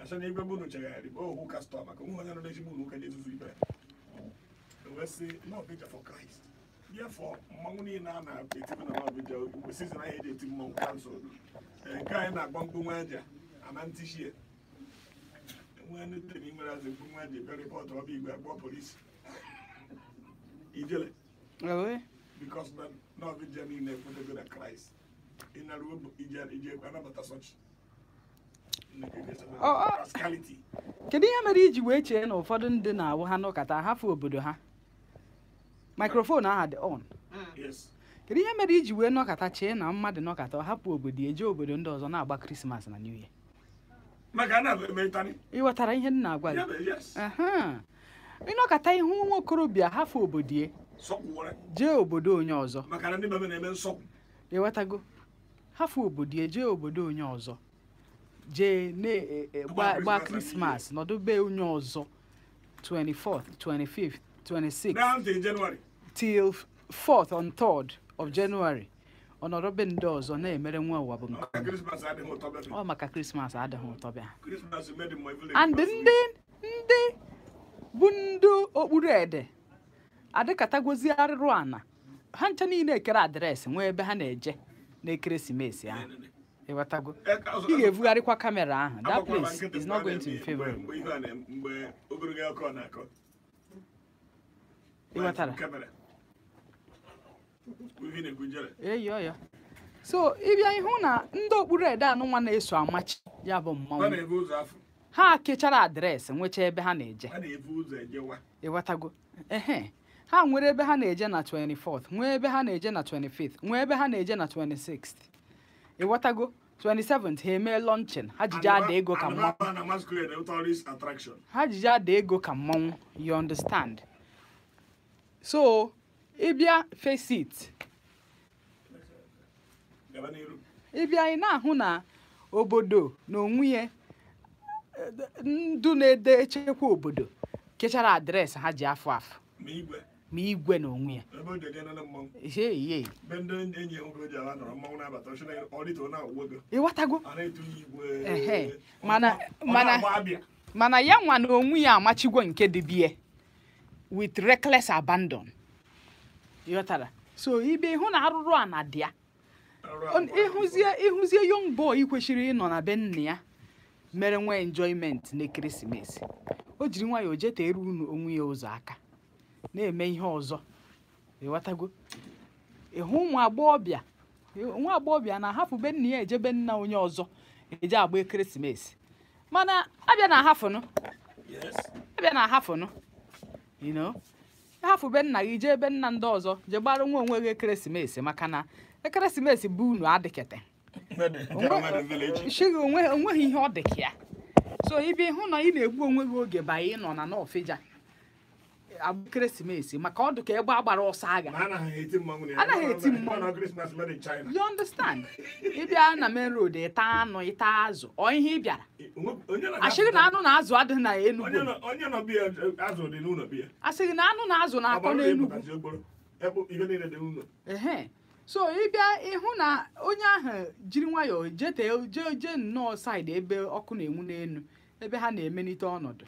asị na igwe bụ unu chegharị bụ ohu kastọ maka onwe onye nọ n'ezigbo unu ụka jezuzu ibe ya wee sị n'ọbịja for Christ therefore mmanwụ niile a na-etibu na n'ọbịja mgbe sizin ahụ eji eti mmanwụ kansụl nke anyị na-agba mkpu nwa aja ama ntishie nwe ndị tiri nwere azụ mkpu nwa aja ebe rịpọtụ ọba igwe agbọ polisi ijele Ewe. because na n'ọbịja niile ekwetego na Christ ịnaruo ije ije anabata such Ọ, ọ. rascality kedu ihe mere iji wee chee na ụfọdụ ndị na-awụ ha n'ụkata hafụ obodo ha mikrofon aha dị on yes kedu ihe mere iji wee nọkata chee na mmadụ nọkata ọ hapụ obodo ya eje obodo ndị ọzọ na-agba krismas na new year maka a na-emetani ị ghọtara ihe m na-agwa ya gị bụ yes Aha. ịnọkata ihu nwa okorobịa hafụ obodo ya sọkwụwara jee obodo onye ọzọ maka na ndị bebe na-eme nsọkwụ ịghọtago hafụ obodo ya jee obodo onye ọzọ jee na-gba Gba gba Christmas krismas nọdụ be onye ọzọ 24th 25th 26th down to January till 4th on 3rd of January ọnọdụ be ndị ọzọ na-emere nwa ụwa bụ nke maka Christmas adịghị ụtọ bebe ọ maka krismas adịghị ụtọ bịa Christmas made in my village and ndị ndị bụ ndị okpuru ede adịkatagozi arịrụ ana ha ncha niile ekere adreesị nwee ebe ha na-eje n'ekeresimesi ahụ ịghọtago ị ga-evugharịkwa kamera ahụ that place is not going to be favorable mgbe ihe a na mgbe ogologo akọ na-akọ ịghọtara kamera ihe na-ekwu jere eyi ọya so ịbịa ịhụ na ndị okpuru ede anụnwa na-eso amachi ya bụ ha mmanwụ na-ebu ụzọ afọ ha kechara adreesị nwechaa ebe ha na-eje ha na-ebu ụzọ ejewa ịghọtago ehe ha nwere ebe ha na-eje na 24th nwee ebe ha na-eje na 25th nwee ebe ha na-eje na 26th ịghọtago 27th ha emee lọnchin ha jije ada ego ka mmanwụ mmanwụ na masquerade tourist attraction ha jije ada ego ka mmanwụ you understand so ịbịa face it gaba n'iru ịbịa ị na-ahụ na obodo na onwe ya eh, ndụ na-ede echekwa obodo kechara adreesị ha ji afụ afụ ma igwe ma igwe na onwe ya ebe o ji eje nene mmanwụ ihe ihe be ndị enyi ya nwoke ji ala nọrọ mmanwụ na-abata ọchị na ọdịta na-awụwe go ịghọtago a na-etunye igwe Ehe, ọ- mana- ọ mana- na-agba abịa mana ya nwa na onwe ya amachigwo nke dị bie with reckless abandon ịghọtara so ibe ịhụ na arụrụ a na dị ya Arụ On- abụọ. ịhụzie ịhụzie young boy kwesịrị ịnọ na be nna ya mere nwa enjoyment n'ekeresimesi o jiri nwayọọ jetere unu onwe ya ụzọ aka na-eme ihe ọzọ ịghọtago ịhụ ụmụ agbọghọbịa nwa agbọghọbịa na-ahapụ be nna ya ejebe nna onye ọzọ eje agba ekeresimesi mana abịa na ahafụnụ Yes. abịa na ahafụnụ you know ahafụ be nna gị jee ebe nna ndị ọzọ jee gbara nwa onwe gị ekeresimesi maka na ekeresimesi bụ unu adịkete Mmadụ jere mmadụ village. shighị onwe onweghị ihe ọ dị ka ya so ibe hụ na ị na-egbu onwe gị oge ba ị nọ na n'ọfịja agba ekeresimesi maka ọ dị ka egbe agbara ọsọ agha Ma anaghị eti mmanwụ na ya. Anaghị eti Mana- mmanwụ. mana Christmas made in China. you understand ịbịa na main road ịta anụ ịta azụ ọ ihe ị bịara Onwe- onye nọ asịghị na anụ na azụ adịghị na onye Enugu nọ onye nọ biya azụ dị n'ụlọ biya. asịghị na anụ na azụ Ọ na-akọ bụrụ na n'Enugu ịpụtazi okporo, ebe ihe niile dị n'ụlọ. ehe so ịbịa ịhụ na onye ahụ jiri nwayọọ jete jee jee nnọọ saịdị ebe ọkụ na-enwu n'elu ebe ha na-emelite ọnọdụ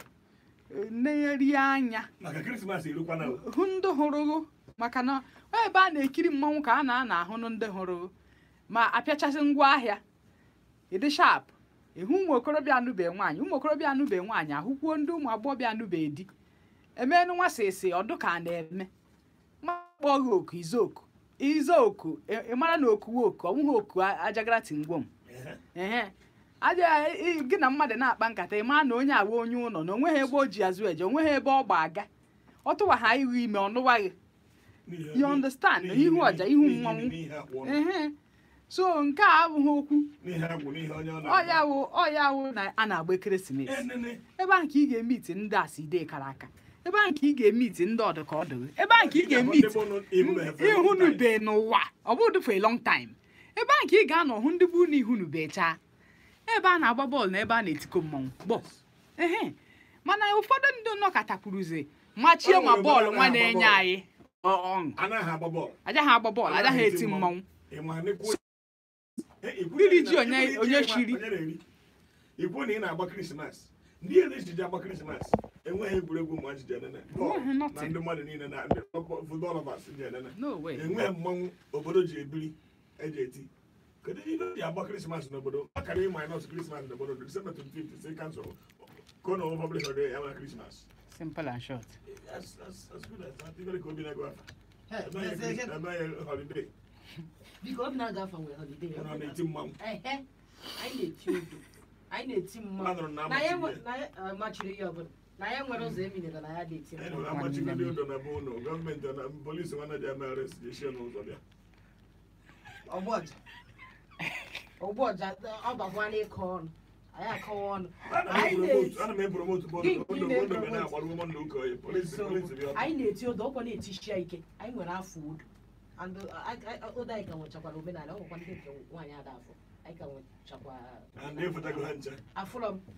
na-eri anya Maka Christmas erukwana o. hụ ndị hụrụ maka na ọ ebe a na-ekiri mmanwụ ka a na-ana ahụ ndị hụrụ ma apịachasị ngwa ahịa ịdị shap ịhụ ụmụ okorobịa anụbe nwaanyị ụmụ okorobịa anụbe nwaanyị ahụkwuo ndị ụmụ agbọghọbịa anụbe di emenụ nwa sịsị ọdụ ka a na-eme makpọ gị oku izoku izoku ị ị mara na okuwe oku ọ bụghị oku a- ajagara tingwom Ehe. ehe aja ị- gị na mmadụ na-akpa nkata ị maa na onye awa onye ụlọ na onweghị ebe o ji azụ eje onweghị ebe ọ gba aga ọ tụwa ha ihu ime ọ nụwaghị N'ihi- You understand? n'ihi- Ihu ọja, ihu n'ihi- mmanwụ. n'ihi akpụ ọnụ. ehe so nke a abụghị okwu N'ihi agwụ, n'ihi onye ọ ọ ya na-agba. wụ ọ ya wụ na a na-agba ekeresimesi Enene. ebe ahụ ka ị ga-emiti ndị aside kara aka ebe ahụ ka ị ga-emiti ndị ọdụ ka ọdụ ebe ahụ ka ị ga-emiti Ndị bụ nụ- ihu na efe long time. ihunube n'ụwa ọ bụdụ for a long time ebe ahụ ka ị ga-anọ hụ ndị bụ na ihunube chaa ebe a na-agba bọọlụ na ebe a na-etiko mmanwụ bọọlụ ehe mana ụfọdụ ndị nọkọtakwuruzi machie Ọ ma nwere bọọlụ ebe a nwa na-agba na-enye bọọlụ. anyị ọ- ọṅụ Anaghị agba bọọlụ. agaghị agba bọọlụ agaghị eti mmanwụ Ị ma na-ekwu- Eh, ikwu- Mmiri ji onye- ikwu- onye ikwu- chiri. onye na-eri. ikwu na ị na-agba krismas ndị ere ejije agba krismas enweghị egwuregwu ụmụ ajije enene Enweghị na nothing. ndị mmadụ niile na ndị futbọlọvas ji enene no way enweghị mmanwụ obodo ji ebiri eji eti kedu ihe ji agba krismas n'obodo akara ị minus krismas n'obodo December 25th si kansụl ka ọ na public holiday ya nwere krismas simple and short as as as good as that ibere ka obi na-agụ afa Hey, emeghị eze- eze- emeghị holiday biko obi na-aga afa nwere holiday ọ nọ na-eti mmanwụ ehe anyị na-eti udo anyị na-eti mmanwụ Anụrụ na na ya amachiri nwe- na ya eh, machiri ya ọbụla na ya nwere ụzọ eminere na ya na-eti Anyị mmanwụ na-amachigo ndị ụdọ na be ụlọ gọọmenti na polisi nwana ji eme arest ji eshie n'ụzọ bịa ọgbọja ọgbọja ọ bakwa n'ịkọ ọnụ anyị akọwa ọnụ anyị na-eti ana m epromotu bọọlụ Gị- gị ụdọ na-epromote. ụdọ na-agbarụ ụmụ ndị ụka oyi polisi So, polisi bịa anyị na-eti ụdọ ọkwa na-eti shia ike anyị nwere afọ udo and uh, I- I- ụdọ anyị ka nwechakwara omenala ọ nwekwa ndị nke nwaanyị ada afọ anyị ka nwechakwa na ndị efetago ha ncha afụrọ m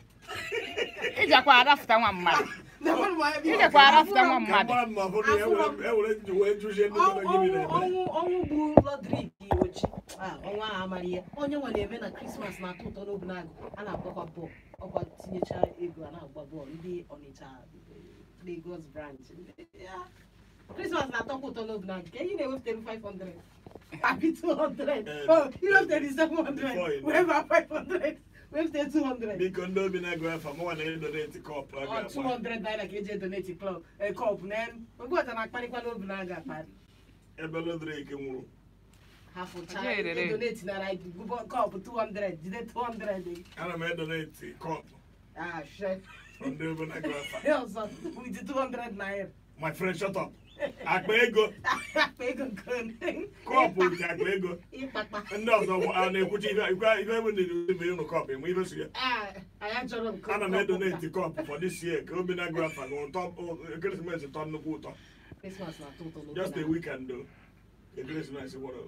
ịjakwa arafụta nwa mmadụ ịjakwa arafụta nwa ka mmadụ mara mma bụ na ya were- e were nji wee jụzie ndị mmadụ gịnị ọnwụ na-eme ọnwụ ọnwụ bụ lọdrik ochi Ah, ọnwa ahụ amara ihe onye nwa na-eme na krismas na-atọ ụtọ n'obi na-agụ a na-agbakwa bọọlụ ọkwa tinyecha ego a na-agba bọọlụ ndị ọnịcha Lagos branch Ya, krismas na-atọkwa ụtọ n'obi na-agụ ka enyi na-ewepụtara 500 abi 200 Eh, Oh, iwepụtara before 700 you know. wee ba 500 wepụta 200 biko ndị obi na-agụ afa mụnwa na-edoneti kọpụ a Ọ ga-agba 200 naira ka eji edoneti klọb kọp na ogbeọcha na-akparịkwa n'obi na-aga akparị ebe lodrik nwụrụ ha fụcha Aja erere. edoneti nara kọpụ 200 jide 200 ana m edoneti kọpụ ah shit ndị obi na-agụ afa ọzọ with 200 naira my friend shut up akpa ego akpa ego nke kọpụ ji akpa ego ịkpakpa ndị ọzọ bụ- a na-ekwuchi ihe ikwe ihe ebe na-eri ebe ụnụ kọpụ enwe ihe so ya Ah, anyị achọrọ nke ana m edoneti kọpụ for this year ka obi na-agụ afa gị ụtọ ekeresimesi tọ nnukwu ụtọ Christmas na-atọ ụtọ n'oge just a na- weekend o ekeresimesi nwere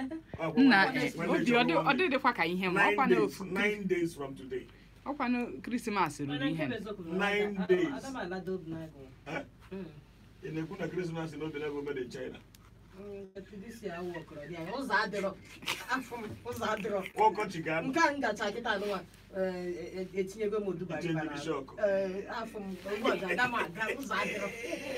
nna obi ọ dị- ọ dịdịkwa ka ihe ma ọkwa na nine ofu days nine days from today ọkwa na krismas ruru Mana nke ihe bụ eziokwu bụ na Nine Ada- days. Ada m alada obi na-agụ. Eh? Mm. ị na-ekwu na krismas na obi na-agụ made in china Mm, this year awụ ọkọrọ dị anyị. ụzọ adịrọ afọ m ụzọ adịrọ ọkọchị ga-anọ nke a ngacha kịta anụnwa etinyego m odubara Echenji ịbara bishọp. afọ m ụbọchị aga m aga ụzọ adịrọ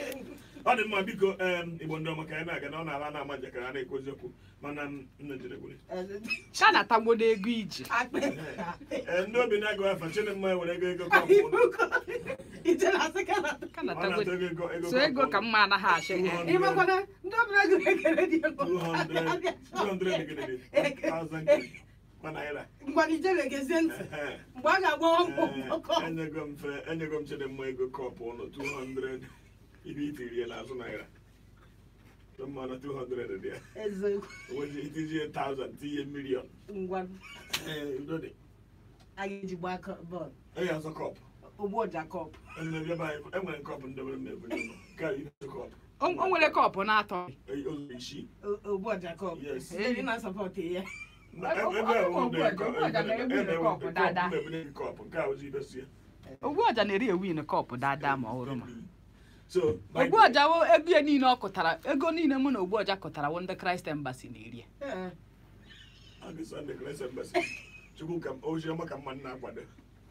ọ dị mma biko em, igbo ndị ọma ka anyị na-aga na ọ na-ala na-ama njakịrị a na-ekwu eziokwu mana m nne jere gwere ka na-atagbodo ego iji akpa Ee, ndị obi na-agụ afa chinemma were ego ego kọpụ ụlọ. ijere asị ka na ka ọ na-atọ na-atagbodo ego ego ego so ego kọpụ ka ụlọ. mma anaghị achị Two ịmakwana ndị ọbụla gụrụ ekele dị ego 200 200 gịnị dị? 1000 kwa naira ngwana ijere gezie ntị Ehe. mgbe a ga-agbawa mbọ Ee, ọkọ enyego m fe enyego m chidimma ego kọpụ ụlọ 200 ibe itirie n'azụ naira mma na 200 dị ya eziokwu onwezi itinye 1000 tinye million ngwa ee udo dị a ga-eji gbaa kọ- bọọlụ onye ọzọ kọpụ ogbo jakọb Enwere ebe anyị- enwere nkọpụ ndebere m ebunye ụlọ nke a ihe kọpụ o o nwere kọpụ na-atọ ụzọ isii ogbo jakọb Yes. ndị na-asọpọtụ ya Na- Ọ- ọ- ebe ọ- a ọ- ndị ọ- kọ- ọ- ọ- ọ- ebe- na-ebunye ebe- kọpụ ebe- dada. kọpụ na-ebunye gị kọpụ nke a ozi ibesi ya ogbu ọja na-eri ewin kọpụ dada ma ọ hụrụ ma so ogbu ọja wo ego ya niile ọ kụtara ego niile mụ na ogbu ọja kụtara wo ndị kraịst embasi na-eri ya Ee. ọ dị Sunday Grace Embassy. chukwu ka m- ozi ọma ka mma na-akwado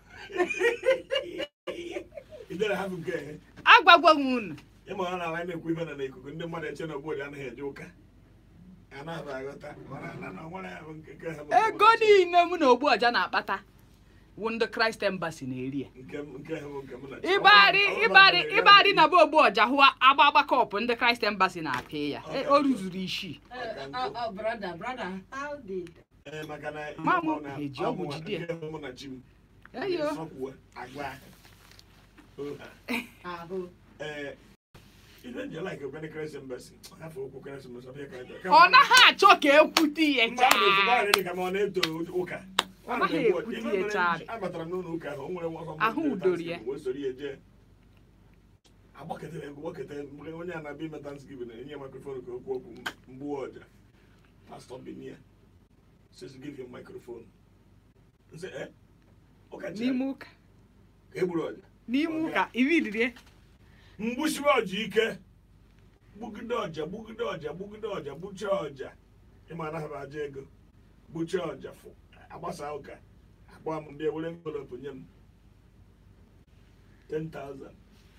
ijere hapụ nke ehe agwagwo m unu ịma ọ na-ala na-ekwu ife na n'ikuku ndị mmadụ eche na obodo anaghị eje ụka anaghị aghọta mana na na nwere ya bụ nke nke ha bụ ego niile mụ na ogbu ọja na-akpata wo ndị kraịst embasi na-eri ya nke m- nke ha bụ nke mụ na ịbarị Ọ bụrụ- ọ bụrụ ịbarị na- ịbarị na be ogbu ọja hụ agba agba kọpụ ndị kraịst embasi na-apị ya E, o ruzuru isii Ee, ọ- ọ, brother, brother, how did- Ee, maka na Ma mụ ọ na- eji ọ ọgwụ mụ- jide ya. nke mụ na chi m eyo sọkwuo agwa oha ahụ ee ife nje like okene Grace Embassy hafụ okwu Grace Embassy ọ bịa ka anyị- ọ naghị achọ ka ekwute ya Mgbe a na-ekwu chaa dị ka ma ọ na-eto ụka Ọ naghị ekwute Ife ya mere chaa. abatara m n'ụlọ ụka ahụ o nwere nwa ọsọ Ahụ mmadụ udoro ya. Thanksgiving, wee soro ya jee agbakọtara egwu gbakọtara mgbe onye a na-abịa ime Thanksgiving enye ya microphone ka okwu okwu mgbu ọja Pastor Binia says give him microphone nse eh ụka chere n'ime ụka ka e gburu ọja n'ime ụka iririe mgbuchiwe ọja ike gbugide ọja gbugide ọja gbugide ọja gbuchaa ọja ịma anaghị m aja ego gbuchaa ọja fụ agbasa ụka kpọọ m bịa were envelope nye m 10,000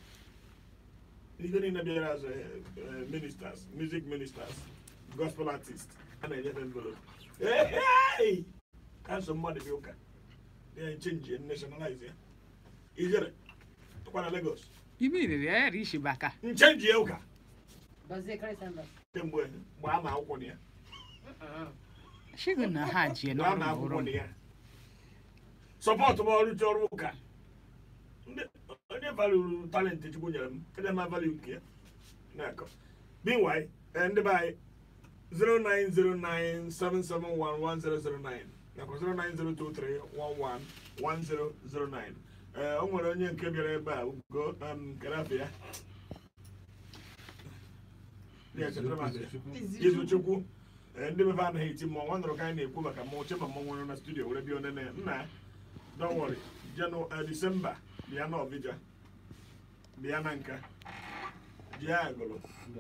ihe niile bịara as eh, ministers music ministers gospel artists a na-enyefe envelope Hey, hey! kansụl mmadụ bịa ụka ya chenji nationalize ya ijere tụkwa na Lagos ime iriri ya yara ishi baka nchenji ya ụka Bazie Christ Embassy. kemgbe mgbe a ma akwụkwọ na ya shigo na ha jie mgbe a ma n'ọrụ akwụkwọ bụrụ na ya sọpọtụ m ọrụ ji ọrụ ụka Ndị- onye valuru talenti chukwu nyere m onye ma valu nke ya na-akọ meanwhile eh, ndị be anyị 09097711009 nakwa 09023111009 ee o nwere onye nke bịara ebe a ugo um, karafe ya Ya, chetara m asị ya. Izu Chukwu ee, ndị bebe anaghị eti mmọnwụ ọ nụrụ ka anyị na-ekwu maka mmọnwụ chema mmọnwụ nọ na studio were bịa onene ya. nna don't worry jenu disemba bịa na ọbịja bịa na nka jee agụlụ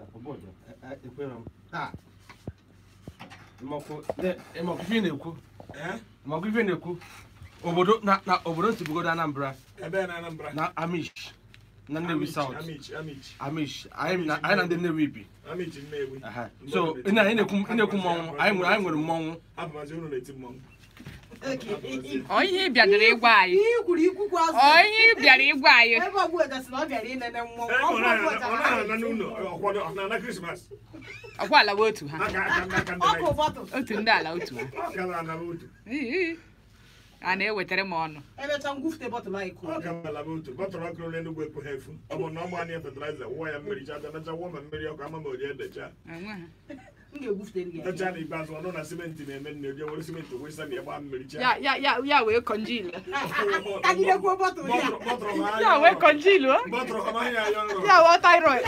ịmakwa ife ị na-ekwu ee ịmakwa ife ị na-ekwu obodo na na obodo m si bugodo anambra ebe na anambra na amish na nnewi Amici, south Amici, Amici. amish anyị na anyị na ndị nnewi bi Amici Nnewi. Aha. so ị na- ị na-ekwu ị na-ekwu mmọnwụ anyị nwere anyị nwere mmọnwụ Abụmazi unu na-eti mmọnwụ. ọ ihe ị bịadoro ịgwa anyị Ihe i kwuru ikwukwu azụ. ọ ihe ị bịara ịgwa anyị Ebe ọ bụla gasị na ọ bịara inene mmọnwụ. Ee, Ọ ọ bụrụ na- ụbọchị ọ ha na-ana na-eti n'ụlọ mmọnwụ. ọkwado ọ na-ana Krismas. ọkwa alawa otu ha Aka aka ndị aka ndị Ọkụ na- bọtụ. otu ndị ala otu ha Ọ ka na-anaba otu. Ii, a na-ewetara m ọnụ Emecha ngwufute bọtụlụ anyị Ọ kụrụ. ka na-anaba otu. Bọtụrụ ọkụ n'Enugwu ekwu ha efu. Ọ bụ na ọ gbaa na ya fertilizer, wụọ ya mmiri cha bịa nacha wụọ ma mmiri ọkụ ama ma o jee decha. enwe ha M ga-egwufutere gị Decha ya. n'ikpeazụ ọ nụ na simenti na-eme nne oje were simenti wesa na ya gbaa mmiri cha. ya ya ya ya wee kọnjil Tagidekwuo bọtụlụ ya. Bọtụrụ- bọtụrụ ha ya anya wee ọrụ. kọnjil o Bọtụrụ ha anya anya ọrụ. ya wee thyroid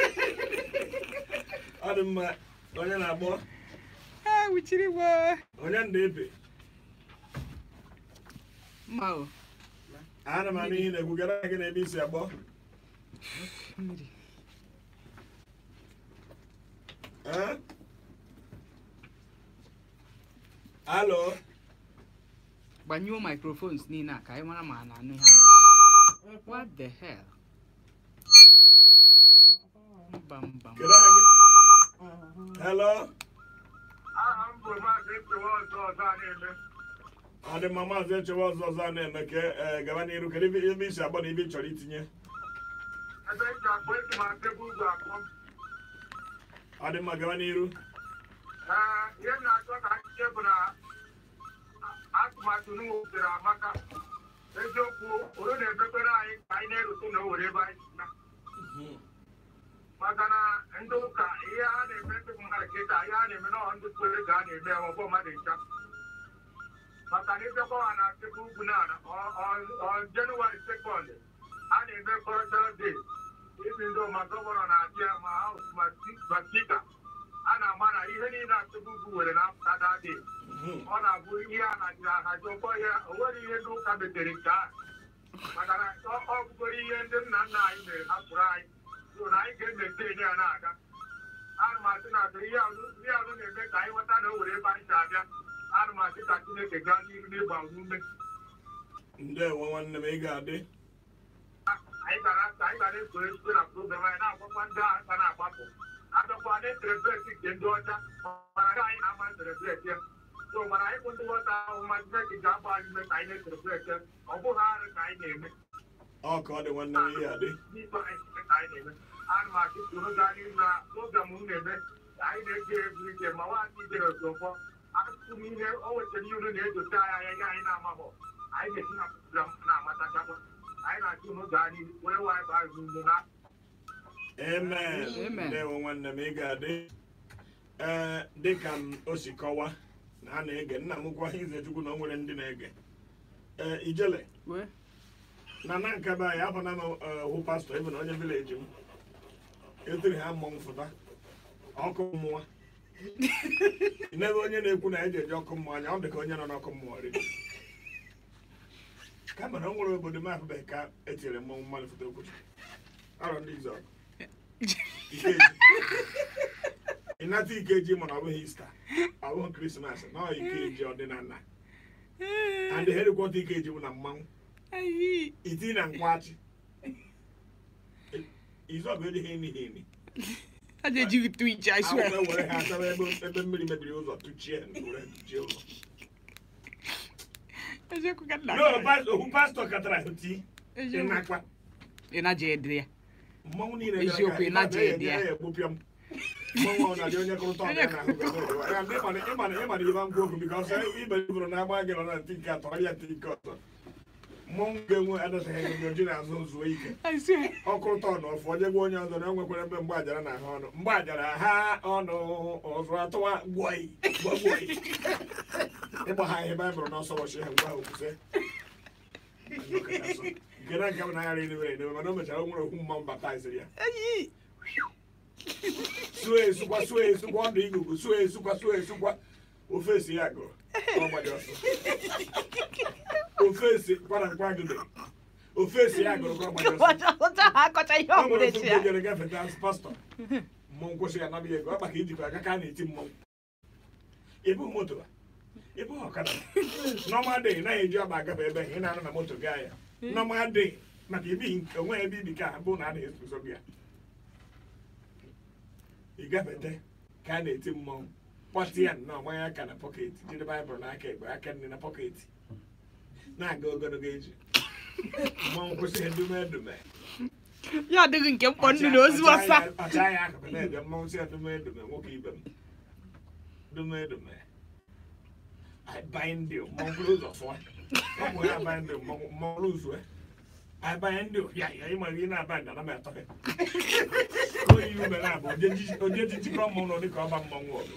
Ọ dị mma onye na-agbọ ha wuchiri gbo onye na-ebe mma o ana m anụ ihe na-ekwu gara gị na ebe isi agbọ mmiri Eh? Alo gbanyụọ microphones niile a ka anyị mara ma a na-anụ ihe a na-ekwu what the hell mba mba mba. kedu aha gị hello aha m bụ maazị nkewa ọzọ ọzọ a na-eme ọ dị mma maazị echewa ọzọ ọzọ a na-eme ka eh, gaba n'iru kedu ebe ebe isi agbọ na ebe ị chọrọ itinye ebe eji akpọ esi ma tebụl ugwu akpọ ọ dị mma gaba n'iru ee ihe m na-achọ ka nche bụ na atụmatụ m wutere amaka eziokwu oro na-emekwere anyị ka anyị na-erute na owere ebe anyị si na maka na ndị ụka ihe a na-eme ndị mmadụ kịta ihe a na-eme n'ọha ndị kwere ka a na-eme ọgbọ mmadụ ncha maka na ịbịakwa ha na tebụl ugwu na jenụwarị sekọnd a na-eme cultural day ibi ndị ma gọvanọ na-abịa ma haus ma spika a na-ama na ihe niile atụbụ ugwu were na-apụta dadị ọ na-abụ ihe a haziri ahazi ụgbọ ya o nwere ihe ndị ụka metere nke a maka na ọ- ọ bụgoro ihe ndị nna nna anyị mere hapụrụ anyị so na anyị ga-emete ya na-aga ana m asị na atụ ihe ahụ ihe ahụ na-eme ka anyị ghọta na o were ebe anyị si abịa ana m asị ka chineke gaa n'ihu n'ịgba ume ndewo nwanne m ị ga-adị anyị gara anyị gara eso ezigbo na program anyị na-agbakwa ndị agha ka na-agbapụ adọkwa na-eserebreti nke ndị ọcha mana nke anyị na-ama serebreti ya so mana anyị bụ ndị nghọta ahụ ma chineke ga-agba anyị ume ka anyị na-eserebreti ya ọ bụghị arụ ka anyị na-eme ọ ka ọ dị nwanne m ị ga-adị n'ikpe anyị site ka anyị na-eme ana m asị soro gaa n'ihu na program m na-eme anyị na-eji egwu ike ma nwaanyị ijere ozugbo akụkụ m ihe o wetara ihe unu na-edote anyị anya ihe anyị na-amabọ anyị ga-esi na program na-amatachakwa anyị na-achị unu gaa n'ihu wee wanyị baa unu na amen Amen. ndewo nwanne m ị ga-adị ee dịka m o si kọwa na a na-ege nna m gwa ize chukwu na o nwere ndị na-ege ee ijele wee na na nke be anyị afọ na m hụ pastọ ebe na onye vileji m etiri ha mmọnwụ fụta ọkụ mmụọ n'ebe onye na-ekwu na eji eji ọkụ mmụọ anya ọ dị ka onye nọ n'ọkụ mmụọ riri kama na o nwere obodo m afụbeghị ka etinyere mmọnwụ mmadụ foto okwuchi arọ ndị izu ọgụ Ikeji. ịnata ikeji mana ọ bụghị ista ọ bụghị krismas na ọ ikeji ọdịnala and helikwọta ike ejiwu na mmanwụ Ayi. iti na nkwachi izọbụ edighị eni eni I just you twitch, I akwụkwọ swear. ewere ha asawa ebe ebe mmiri mebiri ụzọ tụchie were tụchie ụzọ I just could no not. pas- ohu pastọ katara ti ịnakwa Ina jedria. mmanwụ niile Eziokwu, ị na-aja ede ya. egbupịa m mmanwụ ọ na-adị onye kụrụta ọbịa na ịmana ịba ngwa okwu bika ọsọ ibe ibụrụ na agba gị nọ na ntị nke atọ ọrịa ntị nke ọzọ mmanwụ ga-enwe adọtaghị gị oji na-azụ zuo ike I swear. ọkụrụta ọnụ ọfụ onye gwa onye ọzọ na o nwekwara ebe mgbe ajara na ahụ ọnụ mgbe ajara ha ọnụ ọzọ atụwa gwọị gwọgwọị ịgba ha ihe baịbụl n'ọsọ ụbọchị ha ngwa ha okwuse nke na nke m na-aghara edebere edebe mana o mechara o nwere okwu mmanwụ baptiziri ya Ayi. suo esukwa suo esukwa ọdụ igugu suo esukwa suo esukwa ofe esi ya gụrụ ọ gbaji ọsọ ofe esi kwara nkwa gide ofe esi ya gụrụ ka ọ gbaji ọsọ Wacha wacha ha kocha ihe ọ ọ nwere bụla ofe echi ya. mgbe jere gafeta as pastọ mmọnwụ kwụsị ya nabighị ego ọ maka ijikwa aka ka a na-eti mmọnwụ ibu moto a ibu ọkada nọma dị naghị eji ọgba agafe ebe ị na-anọ na moto gaa ya nọma dị maka ibi onwe ebe ibi ka bụ na a na-eso gị ya ị gafete ka a na-eti mmọnwụ kpọtị ya nnọọ manya aka na pọketi jide baịbụl n'aka ekpe aka nne na pọketi na-aga ogologo eji mmọnwụ kwụsị edume edume Ya adịghị nke mkpọ nnu na ozu ọsa. ọcha ya akụkụ na-ebe mmọnwụ si edume edume nwoke ibe m dume edume I bind you mmọnwụ kwuru ụzọ fụọ ọ bụ ya bind you mmọnwụ mmọnwụ ụzọ I bind you ya ya ịma ihe na bind ana m atọ gị oyi ume na abụ onye jijikọ mmọnwụ dịka ọba mmọnwụ ọgụ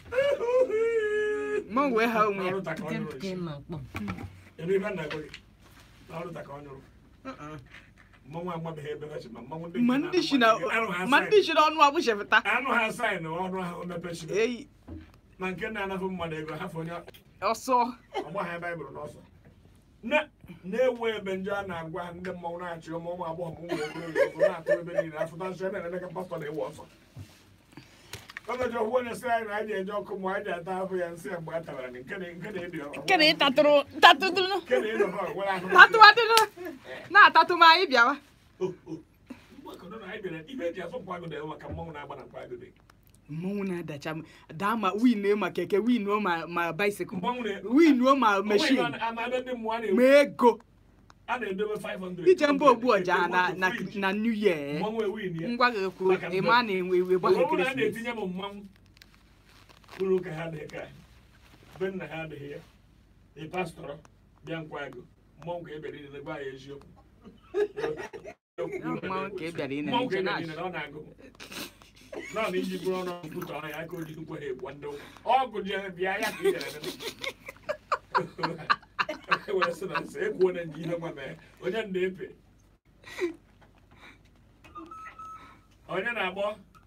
Mmanwụ wee ha onwe ya. Ọrụ taka ọ nyụrụ Nke isi. na mkpọ. Ebe ibe nna gị na ọrụ taka ọ nyụrụ mmọnwụ agbabeghị ebe ha si ma mmọnwụ ndị Ma nke ndị shi na na-agba gị, anụ ha ma sign. ndị shi na ọnụ agbụchepụta. anụ ha saịnụ ọnụ ahụ mepechiri Eyi. ma nke na-anafụ mmadụ ego hafụ onye Ọsọ. ọgba ha baịbụl n'ọsọ na na-ewu ebe njọ a na-agwa ndị mmọnwụ na-achị ụmụ ụmụ agbọghọ ma ụmụ okorobịa ọzọ na-atụ ebe niile afụta nsọ na-eme ka pastọ na-ewu ọsọ ọgọjọ hụ onye sị anyị na anyị eji ọkụ ma anyị ata ahụ ya nsị mgbe a tabara gị nke na- nke na-ebi ọ- Nke na ịtatụrụ tatụtụrụ. nke na-edo ha nwere ahụ Tatụwadịrụ. Na-atatụ ma anyị bịawa. O, o. Mgbakọdo na anyị bịara ibe eji asọ nkwagodo ewu maka mmọnwụ na-agba na nkwagodo Mmanwụ na-adacha m. Daa ma winuo ma keke winuo ma ma bicycle. mmọnwụ na Winuo ma Onwe machine. ihe a na-ebe ndị mmụọ a na-ewu Ma ego. a na-edobe 500 Ije mba ogbu ọja na na Fridge. na New Year. mmọnwụ ewin ya Ngwa gị kwuru Maka ịma na-enwe iwe ọ gbaghe bụrụ na a ekeresimesi. na-etinye m mmanwụ kwuru ka ha adịghị ka anyị. be nna ha adịghị ya ị pastọrọ bịa nkwago mmọnwụ ka e bịara ile gwa ya eziokwu Mmanwụ ka ị bịara ịnene, Mmọnwụ ka ị nche bịara na-achị. ịnene, ọ na-agụ nọ na iji bụrụ ọnụ nkwutọ ọnya aka oji nkwe ha egbu ndị ụka ọgụ ji bịa ya ka ị bịara ịnene. were sị na nsị ekwuo na nji ihe nwa mee onye na-epe onye na-agbọ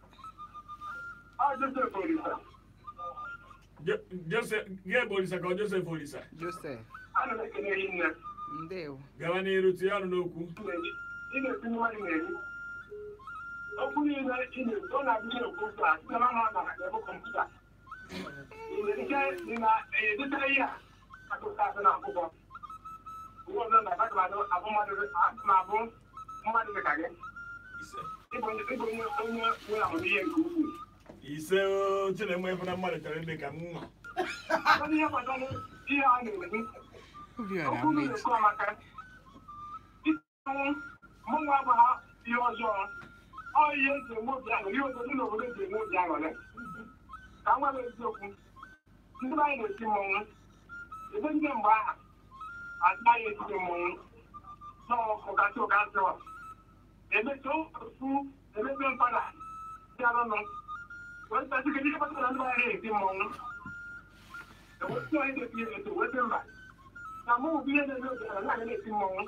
Jo- Joseph Gabe Olisa ka ọ Joseph Olisa Joseph, ana m ekele gị nne ndewo. gawa n'iru tinye ọnụ n'okwu ị na-eti mmadụ na-eri okwu niile ị na-eti ọ na-abụghị okwu ụzọ a site na mma na ebe kọmputa ị nwere ike ị na-edeta ihe a akụkọ asị na akwụkwọ uwe ọzọ na aga m abụ mmadụ na-abụ mmadụ dị ka gị ise ịbụ onye ịbụ onye onye nwere amamihe nke ukwuu ise o Chinenwe efu na mmadụ chọrọ ịdị ka m nwa Kedu ihe gbasara ihe a na-eme Obiọra okwu mmeji. na-ekwu amaka ịtanwụ mụnwa agbagha ihe ọjọọ ọ ihe eji enwe obi aṅụrị ihe obodo n'obodo eji enwe obi aṅụrị ka m gwara eziokwu ndị be anyị na-eti mmọnwụ ebe ndị mgbe aha anaghị etiti mmọnwụ n'ọkụkasị ụkasị ọ emecha ofu emepe mpada bịaranụ wee tasị kedu ihe kpatara ndị be anyị na-eti mmọnwụ ewetị onye na-eti eto wete mba na mụ bụ ihe na-eme obodo na anaghị na-eti mmọnwụ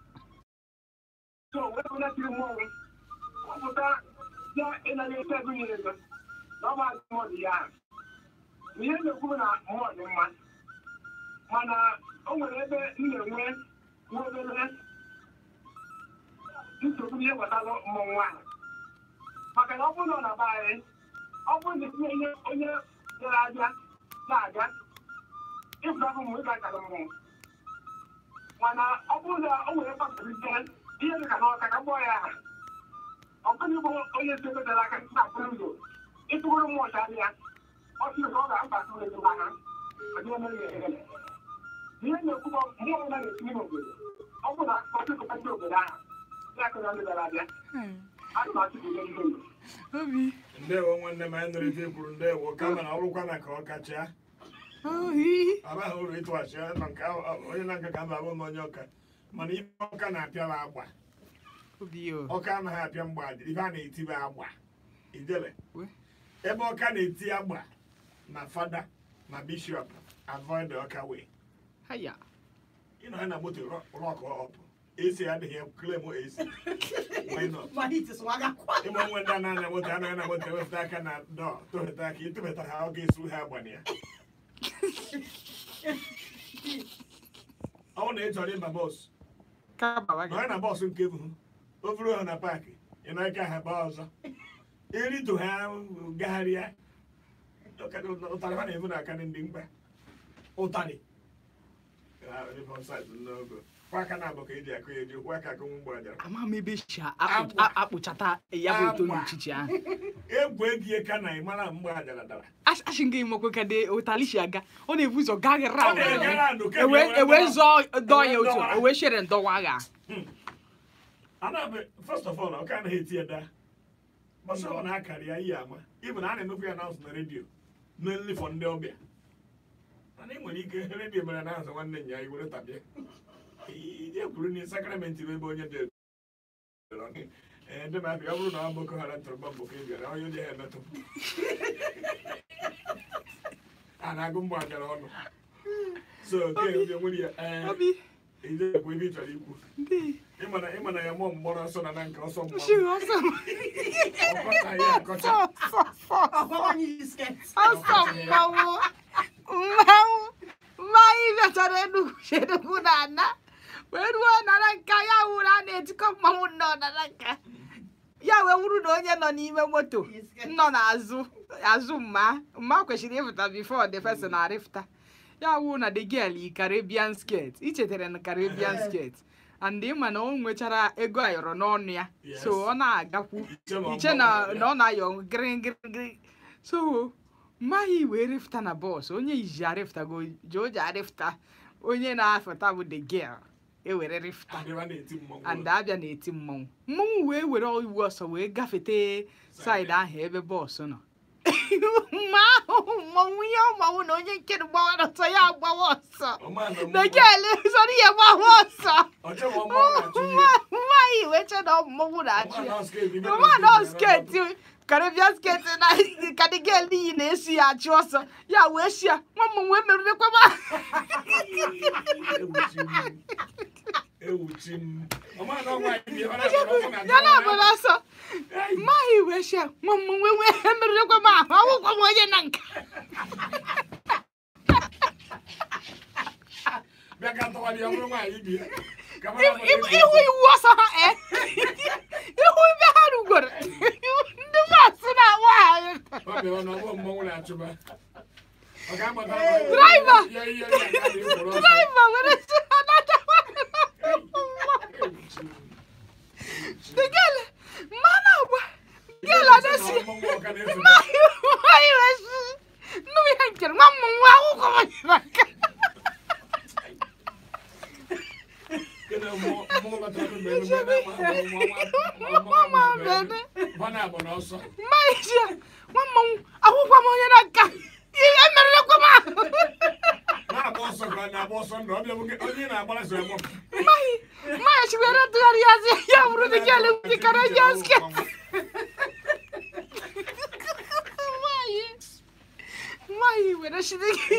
so wee bụ na-etiri mmọnwụ ọpụta ya ịnaghị ete ego nyere ego na ọ bụ azụ mmụọ dị ya ahụ na ihe na-ekwu na mmụọ dị mma mana o nwere ebe m na-enwe nwa obere nsogbu n'ihe gbasara mmọnwụ ahụ maka na ọ bụrụ na ọ na-aba anyị ọ bụrụ na etinye onye onye bịara abịa na-aga ịfụta bụ mmụ ịga akara mmụọ mana ọ bụrụ na o nwere mkpakọrịta ihe dị ka n'ọka ka gbọọ ya aha ọ bụghị bụ onye si ebedara aka na akpụrụ ụzọ ịtụgoro mmụọ ọcha ya ọ sịrị na ọ ga-abata ụlọ ego ha ọ dịghị mere ya egele ihe na-ekwu bụ mmụọ ọbụla na-etinye n'obodo ọ bụ na ọchịkọtachi obodo ahụ ya kụrụ ndị bịara abịa a na achịkọta ndị ndụ obi ndewo nwanne m anyị nụrụ ife kwuru ndewo kama na ọrụkwa na ka ọ kacha ohi abaghị uru ịtụghachi ya na nke ahụ- onye na-nka ka mba bụ na onye ọka mana ife ọka na-apịa bụ agba obi o ọka anaghị apịa mgba ife a na-eti bụ agba ijele We. ebe ọka na-eti agba na fada na bishọp avoid the ọka way haya ịnọ ya na moto rọk ọp esi adịghị klem esi why not ma hit swagakwa ịma nwe ndị a na-anya moto anaghị na moto ewepụta aka na dọ tụheta aka ịtụbata ha ọ ga-esu ha agbana ya ọ bụrụ na ị chọrọ ịba bọs ka baba gị nọrọ na bọs nke bụ o buru ha na paakị ị nọ ike ha baa ọzọ irito ha gagharịa ụtarị ha na-ebu na aka ndị mkpa ụtarị kwa aka na abụ ka eji akụ ya eji kwa aka akụ mgbe ajara ama m ebe si Agwa. akpụchata ya bụ oto Agwa. n'uchichi ahụ egwu egie ka na ị mara mgbe ajara dara asị nga imekwe ka dị ụtali si aga ọ na-ebu ụzọ gaghị Ọ na-ege ra round, ka ewe eji ewe were zọọ dọọ ya otu Ndọwa. ewe shere ndọwa agha Anabe, first of all, ọ ka anaghị eti ya daa. Gbasa ọ na-akarị ya ihe ama. Ibu na a na-emekwa ya announce na redio. Mainly for ndị ọbịa. Mana ị nwere ike redio mere announce nwanne nya i were tabịa. Ije kwuru na sakramenti bụ ebe onye dị ee ndị ma ọ bụrụ na ọ boko haram tụrụ bọmbụ ka ị bịara onye onye ha emetụ a na-agụ mgbe agara ọnụ so ke onye nwere ya ee obi ije ekwu ebe ị chọrọ ikwu ndị ịmana ịmana ya mụọ mgbọrọ ọsọ na na nke ọsọ shi mgbọrọ ọsọ ọkọta ya akọcha fọ fọ fọ ọgbawanye yi sket ọsọ mmanwụ mmanwụ mmanya bịachara enugwu si enugwu na ana wee ruo nara nka ya wuru a na-etikọ mmanwụ nnọọ nara nka ya wee wuru na onye nọ n'ime moto nọ n'azụ azụ mma mma kwesịrị ịfụta bifo the person arịfụta ya wụ na the girl yi caribbean skirt ichetara na caribbean skirt and ịma na o nwechara ego ayọrọ n'ọnụ ya so ọ na-agakwu iche na na ọ na-ayọ gịrịgịrịgịrị so mmaghị wee rịfụta na bọs onye iji arịfụtago ji o ji arịfụta onye na-afụta bụ the girl ewere rịfụta adịba na-eti mmọnwụ and abịa na-eti mmọnwụ mmọnwụ wee were iwu ọsọ wee gafete saịdị ahụ ebe bọọsụ nọ mma ahụ mmọnwụ ihe ọmanwụ na onye nke gbawara ọsọ ya agbawa ọsọ bekele sọrọ ihe gbawa ọsọ nwaanyị wee che na ọ mmọnwụ na-achụ ya mma na ọ sketi karịbịa sketi na kadigel iyi na-esi ya achụ ọsọ ya wee si ya nwa mmọnwụ emerụrekwa m ya na abụrụ ọsọ mmaghị wee si ya nwa mmọnwụ wee emerụrekwa m ahụ ọgwụkwa m onye na nka ihu iwu ọsọ ha e ihu ibe ha rugoro ndị bọọsụ na-agba ha draiva were si ha nata gele mmanụ agba gele adesi mmaghị wee si nnụ ihe nkere nwa mmọnwụ akwụkwọ m onye na nka mmaghị si ya nwa mmọnwụ akwụkwọ m onye na nka ihe emerụrekwa m ahụ mmaghị mmaghị si were tụgharị ya zi ya bụrụ dị gele dị karịa sket mmaghị mmaghị were si dị gị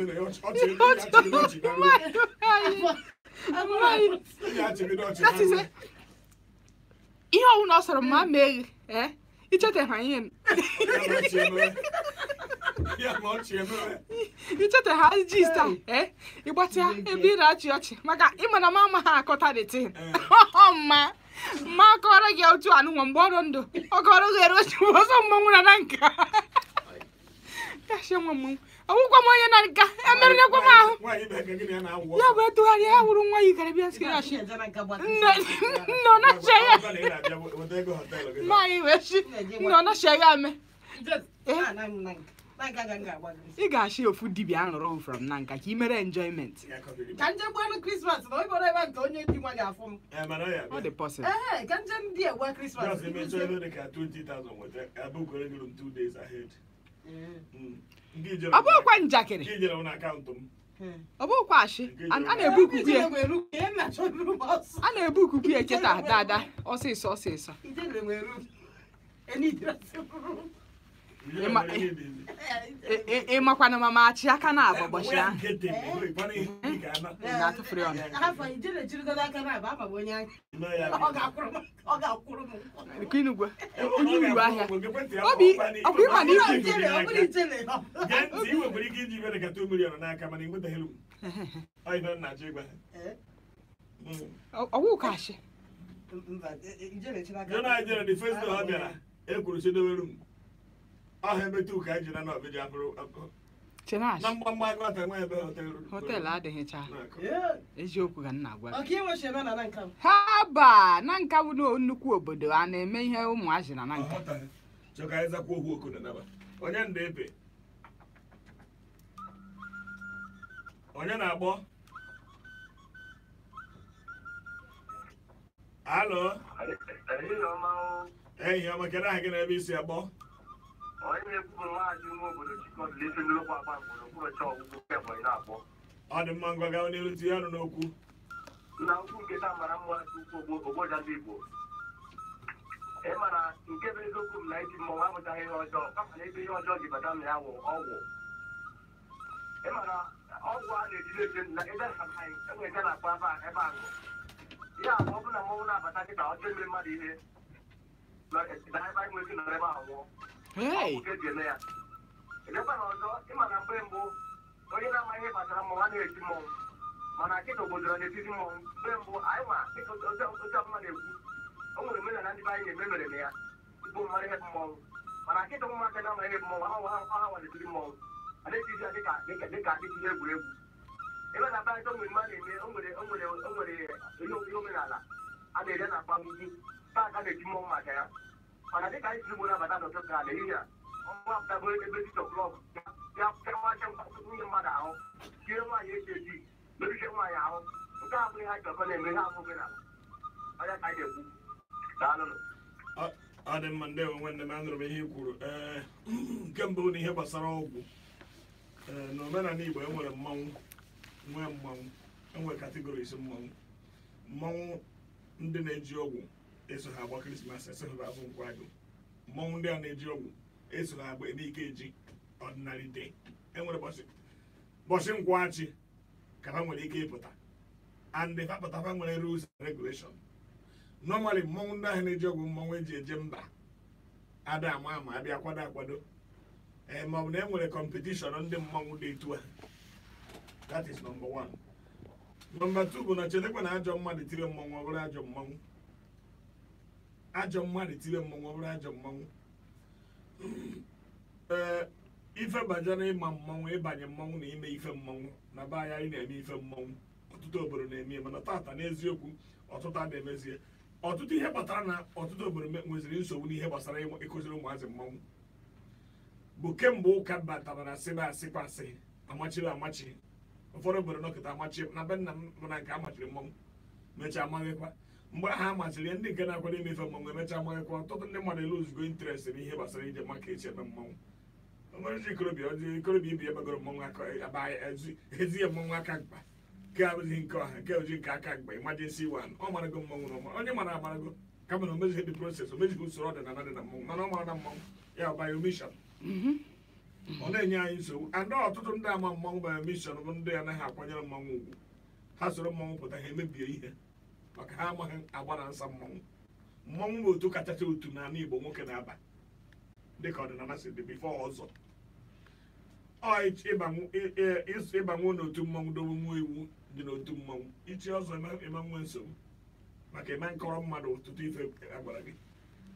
That is it. ihe ọwụna ọ sọrọ ma mee ee icheta ihe icheta ha jista ee ịgbatịa ebe ị na-achị ọchị maka ịma na mama ha akọta dị tin mma mma akọrọ gị otu anụnwa mgbe ọrụ ndụ ọ kọrọ gị ere otu ọzọ mmanwụ na na nka ya sie nwa mmọnwụ ọgwụgwọ m onye na nka emerụnyekwa m ahụ nwaanyị bụ eke gịnị ya na-awụ ya bụ etụgharịa ya hụrụ nwa yikara bịa sị ya shi Ị ga-eje na nka gbata nne isi. nne ọ na-achị ya Ọgwa na ị na-abịa weta ego họteelụ gị. nwaanyị wee shi nne ọ na-achị ya ame Ije- Ah, na m na nka. Na nka ka m ga-agba gị isi. ị ga-achị ofu dibịa arụrụ from na nka ka ị mere enjoyment Ya kọbiri m. ka nje gbuo krismas na onye bụrụ ebe nke onye dị nwa ga-afụ m Eh, mana ọ ya ọ bịa. dị possible ehe ka nje ndị egbe krismas Just emechaa ebe dị ka 20,000 weta abụkwere gị m two days ahead. Mm. Nke ijere ọ bụghịkwa nke njakịrị ijere m n'akaụntụ m. ọ bụghịkwa ashị a a na-ebu ikuku ya ọsọ a na-ebu ikuku ya kịta dada ọsịsọ ọsịsọ ijele nwere uru enidresi Ijere Ịma- nwere ihe dị ize. Ị- ị- ị makwana ma ma achị aka na agba ụbọchị ahụ Nkịtị, ị kwana ihe ị ga-ana. Ị na-atụfuru ya ọnụ afọ ijele jirigodo aka na aba ama m onye ahụ Ime ya ọ ga-akwụrụ m ọ ga-akwụrụ m nke inugwe Ebe onye ọ uru ga-abụ ahịa mgbe ekwentị ya Obi, bụ ọkpa ọkwa ịma na n'ike. ike- ijele ọ bụrụ ijele Gee ntị, ị nwekwara ike iji ibere ka 2 million n'aka mana ị nwetaghị m. Ọ ibe m na-achọ ịgwa ha. Mm. ọwụ ka ashị mba ijele chiri aka Jona jere the first day ọ bịara ekwuru si n'owere m ọha emetụ ka anyị ji na n'ọbịja bụrụ chenash na mgbamgba agụata nwa ebe hotel họteelụ adịghịcha Na-akụ. Ee, eziokwu ka m na-agwa gị ọka inwe sheme na na nka m ha ba na nka bụ na nnukwu obodo a na-eme ihe ụmụazị na na Ọ nka ghọtaghị. Chọ ka anyị zakwa okwu oku na naba onye nda ebe onye na-agbọ alo ehihie ọma kedu aha gị na ebe isi agbọ onye na-ekwuru nwaanyị nwa obodo chikọdụl isi nnukwu agba mgboro kwụrụcha ọgwụgwụ kebụ na-akpọ ọ dị mma ngwa gawa n'iru tinye ọnụ n'okwu na ukwu nke taa mara mma ukwu ogboja ndị igbo ị mara nke bụ eziokwu m na iji mmọnwụ amụtaghị ihe ọjọọ kama na ebe ihe ọjọọ ji bata na ya wụ ọgwụ ị mara ọgwụ a na-ejide eje na ebe anaghị enwere nke na-akpọ ebe a- ebe ahụ ya bụ ọ bụrụ na mmọnwụ na-abata kịta ọjọọ eme mmadụ ihe na ebe anyị nwere ike nọrọ ebe ahụ nwụọ Hey! ọgwụ ka eji eme ya edekwa na ọzọ ịma na mgbe mbụ onye na-amaghị ihe gbasara mmọnwụ a na-eti mmọnwụ mana kịta obodo na-etiti mmọnwụ mgbe mbụ anyị ma dịka otu otu ọbụla na-ekwu o nwere omenala ndị be anyị na-eme mere na ya tupu mmadụ ihe bụ mmọnwụ mana kịta ụmụaka na-amaghị ihe bụ mmọnwụ ha ha ha nwa na-etiri mmọnwụ a na-etizi ya dịka dịka dịka adịghị ihe egwuregwu ebe na baịta onwere mmadụ na-eme o nwere o nwere o nwere ihe ihe omenala a na-ere na akpa ugwu taa ka na-eti mmọnwụ maka ya mana dịka anyị si ugbo nabata n'ụtụtụ a n'ehihie a ọnwa apụtago ebe dịka klọb ya pịawacha nwunye mmadụ ahụ tie nwaanyị eji eji mebiche nwaanyị ahụ nke a bụghị ha chọkọ na-eme ihe abụ omenala ọnya ka anyị na-ekwu daalụnụ Ọ- ọ dị mma ndị nwanne m anụrụ m ihe i kwuru ee nke mbụ na ihe gbasara ọgwụ ee na omenala igbo enwere mmanwụ nwee mmanwụ enwere kategoris mmanwụ mmanwụ ndị na-eji ọgwụ eso ha agba krismas eso ha azụ nkwụ agụ mmanwụ ndị a na-eji ọgwụ eso ha agba ebe ike eji ọdịnarị de enwere bọchị bọchị nkwụachị ka ha nwere ike ịpụta and fa pụta fa nwere rules and regulation normally mmọnwụ ndị ahụ na-eji ọgwụ mmọnwụ eji eje mba ada ama ama abịa kwado akwado ee ma ọ bụ na e nwere kọmpetishọn ndị mmọnwụ dị etu a that is number one number two bụ na chetakwa na ajọ mmadụ tire mmọnwụ ọ bụrụ ajọ mmọnwụ ajọ mmadụ tire mmọnwụ ọ bụrụ ajọ mmọnwụ ee ife banyere ịma mmọnwụ ịbanye mmọnwụ na ime ife mmọnwụ na be anyị anyị na-eme ife mmọnwụ ọtụtụ obodo na-eme ya mana tata n'eziokwu ọtụtụ a na-emezie ọtụtụ ihe kpatara na ọtụtụ obodo me- nweziri nsogbu n'ihe gbasara ịmụ- ịkụziri ụmụazị mmọnwụ bụ kemgbe ụka batara na asịba asịkwa asị amachiri amachi ụfọdụ obodo nọkịta amachi na be nna m bụ na nke amachiri mmọnwụ mechaa amaghịkwa mgbe ahụ amachiri ya ndị nke na-akwado imefe mmọnwụ emechaa amaghịkwa ọtụtụ ndị mmadụ eluzugo interest n'ihe gbasara ije maka echi eme mmọnwụ onwere ikorobịa ọjọọ ikorobịa ibi ebegoro mmọnwụ aka aba ezi ya mmọnwụ aka mkpa nke abụghị nke ọha nke oji nke aka mgbe emergency one ọ marago mmọnwụ na ọma onye mara amarago kama na o mezighị the process o mezighị usoro ọdịnala dị na mmọnwụ mana ọ mara na mmọnwụ ya by omission ọ na-enye anyị nsogbu and ọtụtụ ndị ama mmọnwụ by omission bụ ndị anaghị akwanyere mmọnwụ ugwu ha soro mmọnwụ pụta ha emebie ihe maka ha amaghị agba na nsa mmọnwụ mmọnwụ bụ otu kachacha otu n'ala Igbo nwoke na-aba dịka ọdịnala si dị bifo ọzọ ọ ịch- ịbanwu ị- ị- ịs- ịbanwu n'otu mmọnwụ dobe nwa iwu dị n'otu mmọnwụ ichi ọzọ eme eme nwe nsogbu maka eme nkọrọ mmadụ ọtụtụ ife agwara gị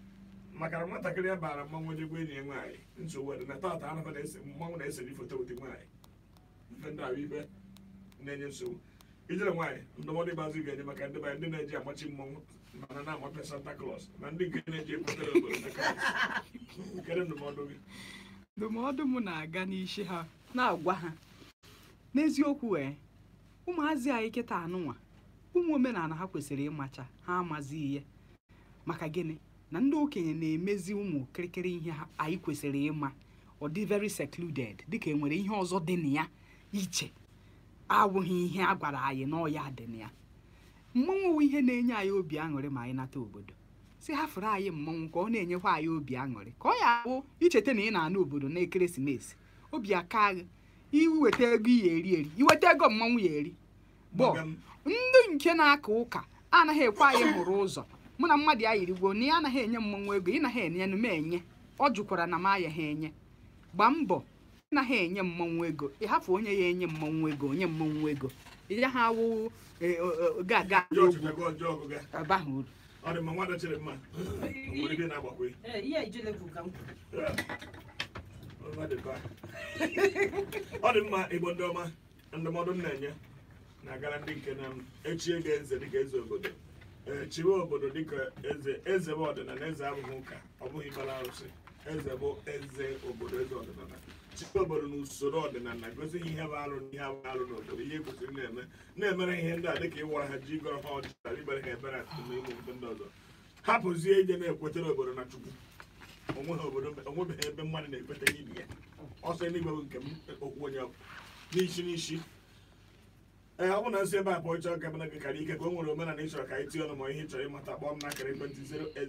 maka na nwatakịrị ya bara mmanwụ ejegwe enyi ya nwaanyị nsogbu dị na tata anakwa na-ese mmanwụ na-eseri foto ụdị nwaanyị ife ndị ahụ ife na-enye nsogbu ijere nwaanyị ndụmọdụ ịgbazi ga-enye maka ndị banyị ndị na-eji amachi mmọnwụ mana na-amape santa claus na ndị nke na-eji ekwetere obodo n'aka nkere ndụmọdụ gị ndụmọdụ m na-aga n'isi ha na-agwa ha n'eziokwu ee ụmụazị anyị kịta anụnwa ụmụ omenala ha kwesịrị ịmacha ha amazi ihe maka gịnị na ndị okenye na-emezi ụmụ kịrịkịrị ihe ha anyị kwesịrị ịma ọ dị very secluded dịka e nwere ihe ọzọ dị na ya iche abụghị ihe a gwara anyị na ọya dị na ya mmọnwụ wụ ihe na-enye anyị obi aṅụrị ma anyị nata obodo si hafụrụ anyị mmọnwụ ka ọ na-enyekwa anyị obi aṅụrị ka ọ ya bụ icheta na ị na-ana obodo na ekeresimesi obi aka gị iweta ego ya eri eri iweta ego mmọnwụ ya eri bụ Gbaga m. ndị nke na-aka ụka anaghị ekwe anyị hụrụ ụzọ mụ na mmadụ ya yirigwo na ya anaghị enye mmọnwụ ego ị naghị enye m enye ọ jụkwara na m ayaghị enye gbaa mbọ ị naghị enye mmọnwụ ego ịhafụ onye ya enye mmọnwụ ego onye mmọnwụ ego ya ha awụ ga-aga Jọọ chụta gị ọjọọ ọgụ ga abaghị uru ọ dị mma nwada chere mma o nwere ebe na-agbakwe Ee, ihe a ijele bụ ka m kwuru. Ọ dị mma. ọ dị mma igbo ndị ọma ndụmọdụ m na-enye na-agara ndị nke na echie gị eze dịka eze obodo ee chiwe obodo dịka eze eze bụ ọdịnala eze abụghị ụka ọ bụghị ịbara arụsị eze bụ eze obodo eze ọdịnala chiwe obodo na usoro ọdịnala gosi ihe bụ arụ na ihe abụghị arụ n'obodo ihe kwesịrị na-eme na-emere ihe ndị a dịka ịwara ha ji gọrọ ha ọjị tara ibere ha ebere atụtụ na ime obodo ndị ọzọ hapụzie ije na-ekwetere obodo na chukwu onweghị obodo onwebeghị ebe mmadụ na-ekweta ibi ya ọsọ eluigwe bụ nke m okwu onye ọbụ n'isi n'isi ee ọ bụ na nsị ebe a bụ ịchọrọ ka bana gị kara ike ka o nwere omenala ịchọrọ ka anyị tinye ọnụ ma ihe ị chọrọ ịmata kpọọ m n'akara ekwentị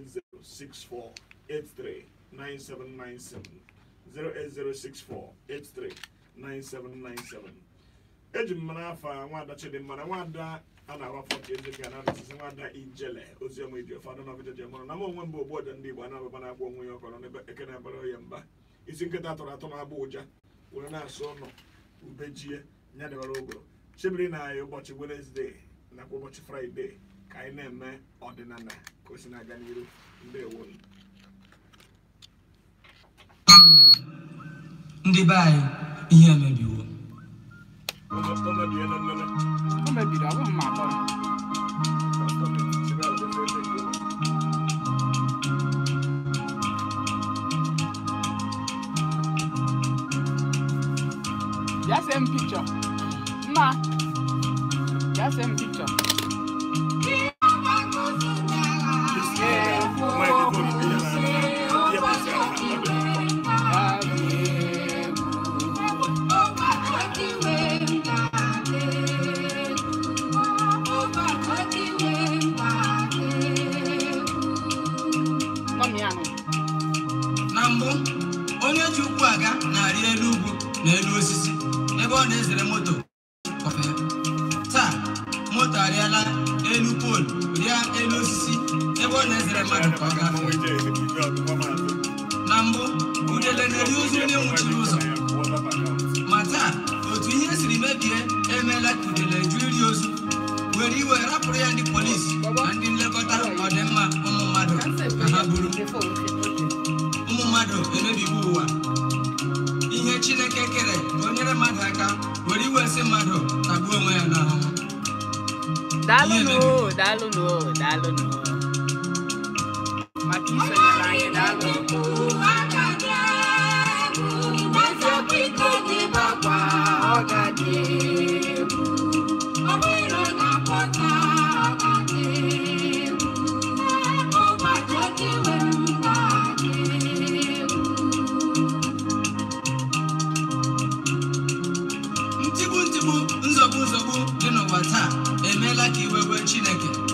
08064839797 08064839797 eji m mara afa nwada chidimma na nwada a na-agba fọt eze ga na asịsị nwada ijele oziọma iji ofe adọ n'ọbịja ji mụrụ na m onwe m bụ ogbu ọja ndị igbo a na-ababa na-agba onwe ya ọkọrọ n'ebe eke na-abara ya mba isi nkịta atụrụ atụ na-agba ụja were na-asụ ọnụ ubejie ya dịbara ogoro chebiri na anyị ụbọchị wenesde nakwa ụbọchị fraịde ka anyị na-eme ọdịnala ka o si na-aga n'iru ndewo ndị be anyị ihe emebiwo o mebie na nlele o mebiri ọ bụghị ma akpọrọ bịa see m pikchọ mma bịa see m pikchọ nọmi anụ na mbụ onye ji ụkwụ aga na-arị elu ugwu na elu osisi ebe ọ na-ezere moto kọfee taa moto arịala elu poolu rịa elu osisi ebe ọ na-ezere mmadụ ka ọ gafee na mbụ udele na-eri ozu onye nwụchiri ụzọ ma taa otu ihe siri mebie emeela ka udele ju iri ozu were iwe rapụrụ ya ndị polisi na ndị nlekọta ọdịmma ụmụ mmadụ ka ha buru ụmụ mmadụ emebigo ụwa ihe chineke kere ka o nyere mmadụ aka were iwe si mmadụ tagbuo onwe ya n'ahụhụ daalụnụ daalụnụ daalụnụ maka isonyere anyị daalụ ntigbu ntigbu nzọgbu nzọgbu dị n'ụwa taa emeela ka iwe wee chineke